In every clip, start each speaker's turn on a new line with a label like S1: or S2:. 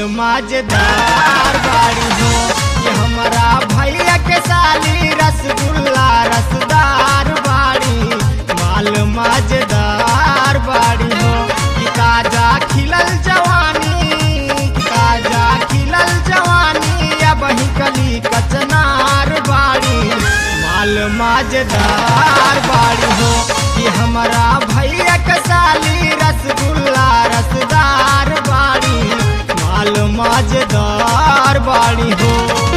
S1: मजेदार बाड़ी हो ये हमारा भैया के साली रसगुल्ला रसदार बाड़ी माल मजेदार बाड़ी हो कि ताजा खिलल जवानी कि ताजा खिलल जवानी या बही कली कचनार बाड़ी माल मजेदार बाड़ी हो कि हमारा भैया के साली रसगुल्ला रसदार बाड़ी माल मजेदार बाड़ी हो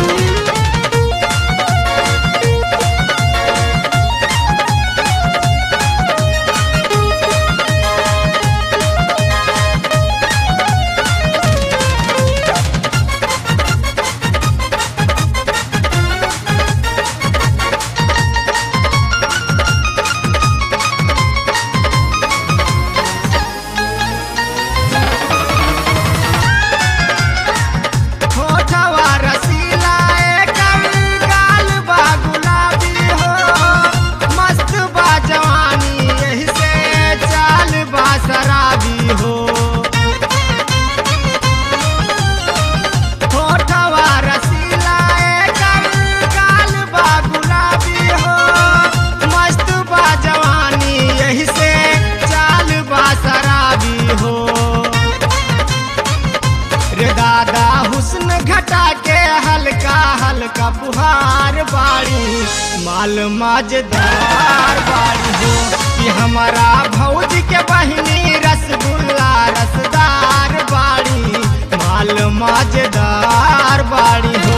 S1: होठवा रसीला एकर गाल बा गुलाबी हो मस्त बा जवानी एही से चाल बा शराबी हो होठवा रसीला एकर गाल बा गुलाबी हो मस्त बा जवानी एही से चाल बा शराबी हो रे दादा हुस्न घटा के हल्का हल्का फुहार बाड़ी माल मजेदार बाड़ी हो कि हमारा भौजी के बहिनी रसगुल्ला रसदार बाड़ी माल मजेदार बाड़ी हो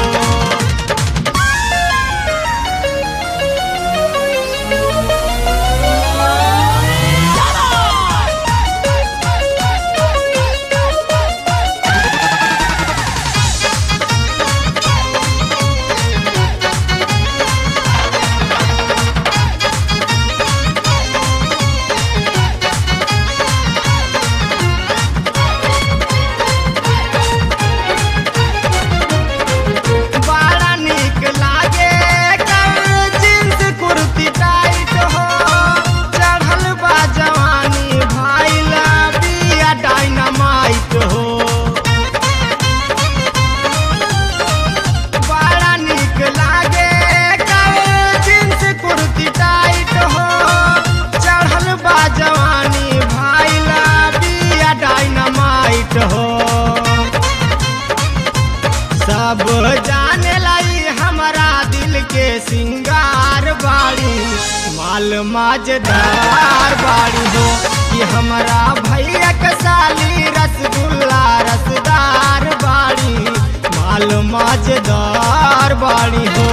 S1: बड़ा निक लागे कर जींस कुर्ती टाइट हो चढ़ल बा जवानी भाईला बिया डायनामाइट हो बड़ा निक लागे कर जींस कुर्ती टाइट हो चढ़ल बा जवानी भाईला बिया डायनामाइट हो सब जाने लाई हमारा दिल के सिंगार बाड़ी माल मजेदार बाड़ी हो कि हमारा भैया के साली रसगुल्ला रसदार बाड़ी माल मजेदार बाड़ी हो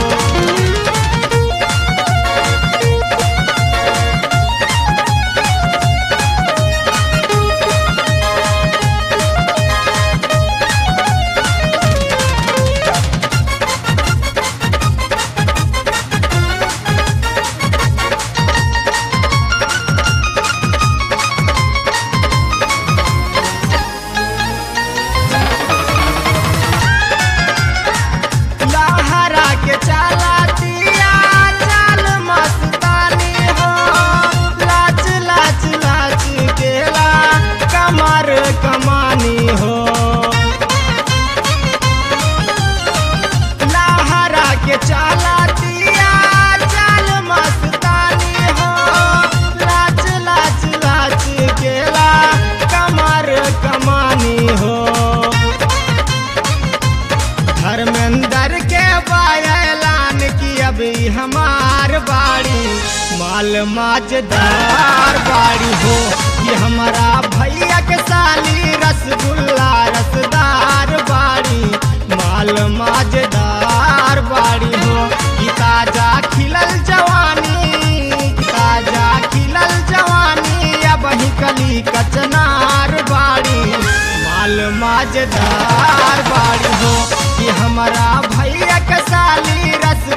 S1: लहरा के चला दिया चाल मस्तानी हो लाच लाच लाच केला कमर कमानी हो लहरा के चला दिया चाल मस्तानी हो लाच लाच लाच केला कमर कमानी हो धर्मेंद्र के बायलान की अभी हमार बाड़ी माल मजेदार बाड़ी हो कि हमारा भैया के साली रसगुल्ला रसदार बाड़ी माल मजेदार बाड़ी हो कि ताजा खिलल जवानी कि ताजा खिलल जवानी या बही कली कचनार बाड़ी माल मजेदार बाड़ी हो कि हमारा भैया के साली रस